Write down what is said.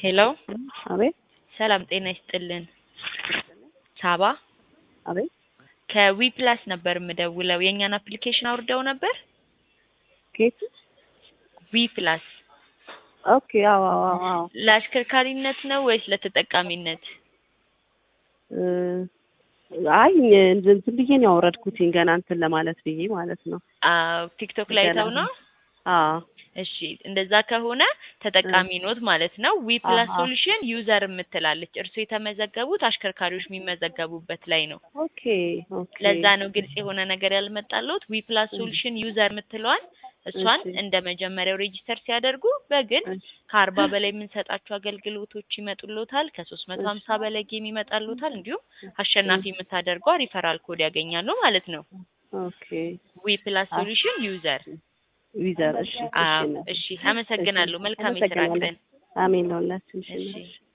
ሄሎ አቤት ሰላም ጤና ይስጥልን። ሳባ አቤት ከዊ ፕላስ ነበር የምደውለው። የእኛን አፕሊኬሽን አውርደው ነበር። ኬት ዊ ፕላስ ኦኬ አዎ አዎ አዎ አዎ ለአሽከርካሪነት ነው ወይስ ለተጠቃሚነት? እ አይ ዝም ዝም ብዬ ነው ያወረድኩትኝ ገና እንትን ለማለት ብዬ ማለት ነው። አዎ ቲክቶክ ላይ ገና ተው ነው። አዎ እሺ እንደዛ ከሆነ ተጠቃሚ ኖት ማለት ነው። ዊ ፕላስ አሃ። ሶሉሽን ዩዘር የምትላለች እርሱ የተመዘገቡት አሽከርካሪዎች የሚመዘገቡበት ላይ ነው። ኦኬ ኦኬ ለዛ ነው ግልጽ የሆነ ነገር ያልመጣለት። ዊ ፕላስ ሶሉሽን ዩዘር የምትለዋን እሷን እሺ። እንደ መጀመሪያው ሬጂስተር ሲያደርጉ በግል እሺ ከአርባ በላይ የምንሰጣቸው አገልግሎቶች ይመጡሎታል። ከሶስት መቶ ሀምሳ በላይ ጌም ይመጣሎታል። እንዲሁም አሸናፊ የምታደርገው ሪፈራል ኮድ ያገኛሉ ማለት ነው። ኦኬ ዊ ፕላስ አ- ሶሉሽን ዩዘር። ዊዘር እሺ እሺ አዎ እናት። እሺ፣ አመሰግናለሁ። መልካም የስራ አመሰግናለሁ። ቀን። አሜን ለሁላችን። እሺ እሺ እናት።